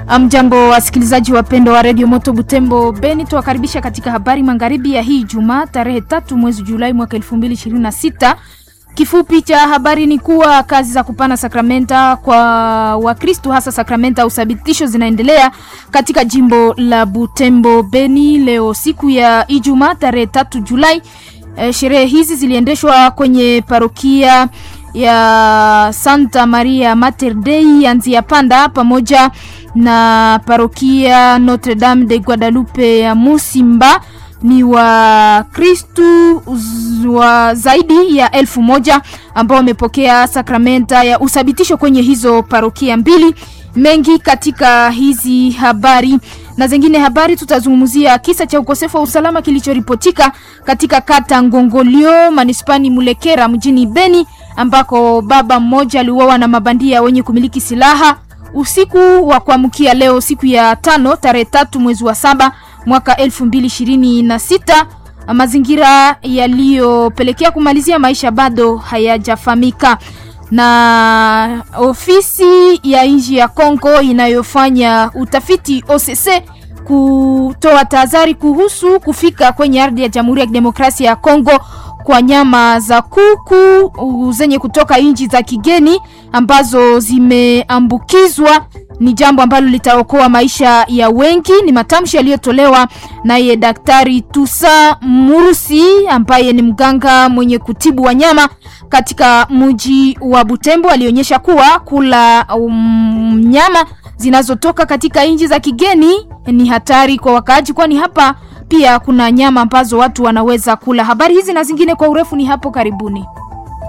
Mjambo wasikilizaji wapendo wa redio Moto Butembo Beni, tuwakaribisha katika habari magharibi ya hii Jumaa tarehe tatu mwezi Julai mwaka 2026. Kifupi cha habari ni kuwa kazi za kupana sakramenta kwa Wakristo hasa sakramenta au uthabitisho zinaendelea katika jimbo la Butembo Beni leo siku ya Ijumaa tarehe tatu Julai. E, sherehe hizi ziliendeshwa kwenye parokia ya Santa Maria Mater Dei Anzia Panda pamoja na parokia Notre Dame de Guadalupe ya Musimba. Ni Wakristu wa zaidi ya elfu moja ambao wamepokea sakramenta ya uthabitisho kwenye hizo parokia mbili. Mengi katika hizi habari na zingine habari, tutazungumzia kisa cha ukosefu wa usalama kilichoripotika katika kata Ngongolio manispani Mulekera mjini Beni ambako baba mmoja aliuawa na mabandia wenye kumiliki silaha usiku wa kuamkia leo siku ya tano tarehe tatu mwezi wa saba mwaka elfu mbili ishirini na sita. Mazingira yaliyopelekea kumalizia maisha bado hayajafahamika. Na ofisi ya nchi ya Kongo inayofanya utafiti OCC kutoa tahadhari kuhusu kufika kwenye ardhi ya Jamhuri ya Kidemokrasia ya Kongo kwa nyama za kuku zenye kutoka nchi za kigeni ambazo zimeambukizwa ni jambo ambalo litaokoa maisha ya wengi. Ni matamshi yaliyotolewa naye Daktari Tusa Murusi ambaye ni mganga mwenye kutibu wanyama katika mji wa Butembo. Alionyesha kuwa kula um, nyama zinazotoka katika nchi za kigeni ni hatari kwa wakaaji, kwani hapa pia kuna nyama ambazo watu wanaweza kula. Habari hizi na zingine kwa urefu ni hapo karibuni.